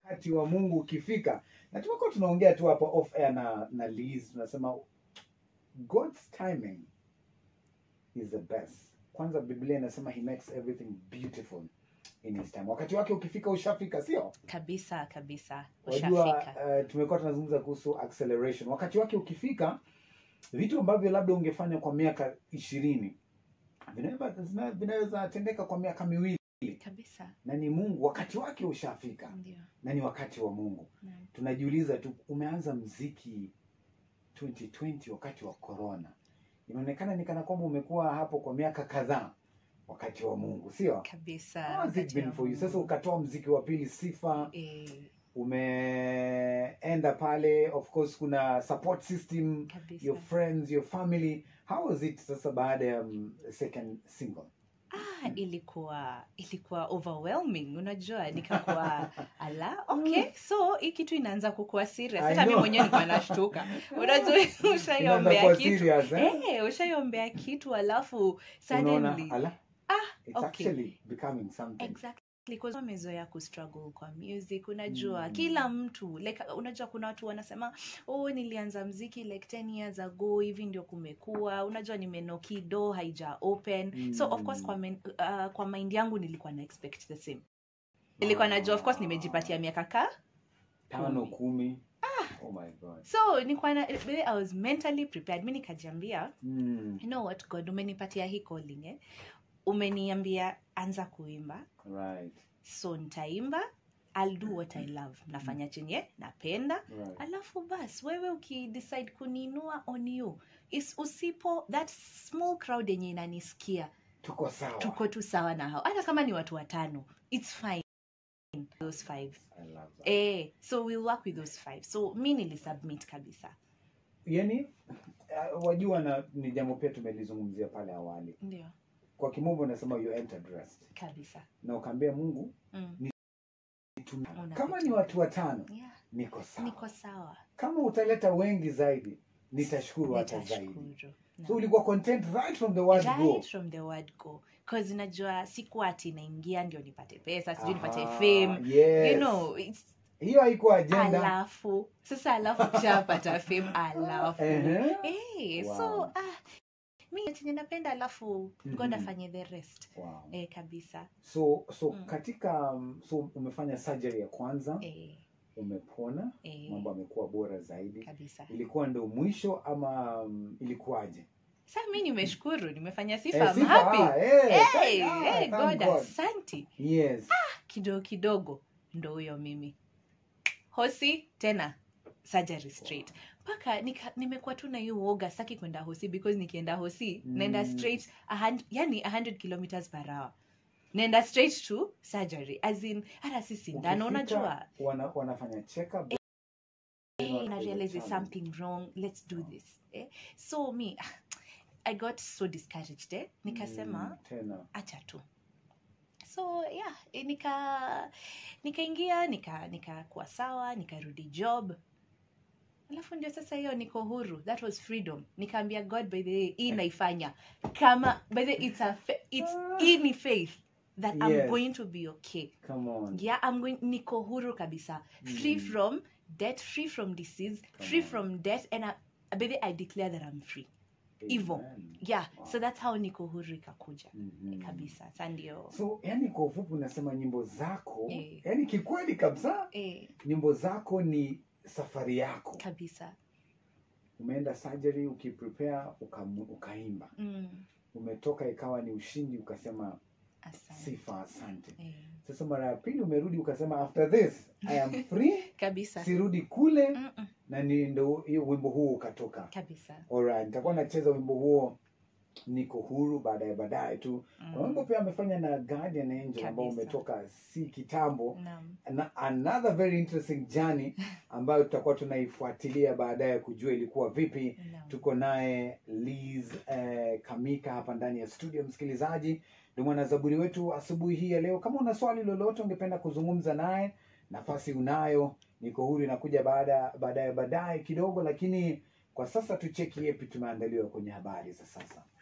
wakati wa mungu ukifika na tumekuwa tunaongea tu hapa off air na na Liz tunasema god's timing is the best kwanza biblia inasema he makes everything beautiful in his time wakati wake ukifika ushafika sio kabisa kabisa wajua ushafika uh, tumekuwa tunazungumza kuhusu acceleration wakati wake ukifika vitu ambavyo labda ungefanya kwa miaka ishirini vinaweza zina- vinaweza tendeka kwa miaka miwili kabisa na ni mungu wakati wake ushafika ndio na ni wakati wa mungu Naam. tunajiuliza tu umeanza mziki 2020 wakati wa corona inaonekana ni kana kwamba umekuwa hapo kwa miaka kadhaa wakati wa mungu sio kabisa How has it wakati wa been for you Mungu. sasa ukatoa mziki wa pili sifa Eh, umeenda pale of course kuna support system kabisa your friends your family how was it sasa baada ya um, second single ah, ilikuwa ilikuwa overwhelming unajua nikakuwa ala okay so hii kitu inaanza kukuwa serious I hata mi know. mwenyewe nilikuwa nashtuka unajua Inaanza ushaiombea kuwa kitu serious, eh? Eh, ushaiombea kitu alafu unaona suddenly ala ah it's okay. actually becoming something exactly because wamezoea kustruggle kwa music unajua Mm. kila mtu like unajua kuna watu wanasema oh nilianza mziki like 10 years ago hivi ndio kumekuwa unajua nimenoki do haija open so of course Mm. kwa, men, uh, kwa mind yangu nilikuwa na expect the same nilikuwa najua of course nimejipatia miaka ka tano kumi. kumi oh my god so nilikuwa na really, i was mentally prepared mi nikajiambia mm. you know what god umenipatia hii calling eh? umeniambia anza kuimba right so nitaimba I'll do what I love nafanya chenye napenda right alafu bas wewe ukidecide kuniinua on you is usipo that small crowd yenye inanisikia tuko sawa tuko tu sawa na hao hata kama ni watu watano its fine those five I love that. eh, so we'll work with those five so mi nilisubmit kabisa yani uh, wajua na ni jambo pia tumelizungumzia pale awali ndio kwa kimombo nasema you entered rest kabisa na ukaambia mungu mm. nitumie. Unapita. kama ni watu watano yeah, niko sawa niko sawa kama utaleta wengi zaidi nitashukuru hata zaidi nitashukuru so Naam. ulikuwa content right from the word right go from the word go cause najua siku ati naingia ndio nipate pesa sijui nipate Aha, fame yes. you know it's hiyo haikuwa agenda alafu sasa alafu kishapata fame alafu Ehe. hey, Wow. so ah, mi chenye napenda alafu god Mhm. afanye the rest wow. eh, kabisa so so Mm. katika um, so umefanya surgery ya kwanza eh, umepona eh, mambo amekuwa bora zaidi kabisa ilikuwa ndo mwisho ama um, ilikuwaje sa mi nimeshukuru nimefanya Eh, sifa I'm sifa, happy ah, eh, hey, thank- ah, hey, thank god God. asanti yes kidogo kidogo ndo huyo mimi hosi tena surgery straight mpaka nika- nimekuwa tu na hiyo uoga saki kwenda hosi because nikienda hosi Mm. naenda straight a hun- yani 100 kilometers per hour naenda straight to surgery as in hata si sindano Ukifika, unajua wana, wanafanya check up eh, na realize there's something wrong let's do this eh? so me i got so discouraged eh? nikasema tena acha tu so yeah eh, nika nikaingia nika nikakuwa sawa nikarudi job alafu ndio sasa hiyo niko huru that was freedom nikaambia god by the way hii naifanya kama by the way, it's a fa- it's hii ni faith that i'm Yes. going to be okay come on yeah i'm going niko huru kabisa free Mm. from death free from disease Come free on. from death and I, by the way, i declare that i'm free Hivyo. Amen. yeah Wow. so that's how niko huru ikakuja Mhm. kabisa sa ndio so yani kwa ufupi unasema nyimbo zako Eh. yani kikweli kabisa eh, nyimbo zako ni safari yako kabisa umeenda surgery ukiprepare ukamu- ukaimba mm, umetoka ikawa ni ushindi ukasema asante sifa asante eh, sasa mara ya pili umerudi ukasema after this i am free kabisa sirudi kule Mm-mm, na ni ndo hiyo wimbo huo ukatoka kabisa alright nitakuwa nacheza wimbo huo niko huru baadaye baadaye tu na wimbo mm, pia amefanya na guardian angel ambao Kabisa. umetoka si kitambo naam na another very interesting journey ambayo tutakuwa tunaifuatilia baadaye kujua ilikuwa vipi naam tuko naye Liz eh, Kamika hapa ndani ya studio. Msikilizaji, ndio mwanazaburi wetu asubuhi hii ya leo. Kama una swali lolote ungependa kuzungumza naye, nafasi unayo. Niko huru inakuja baada baadaye baadaye kidogo, lakini kwa sasa tucheki yepi tumeandaliwa kwenye habari za sasa.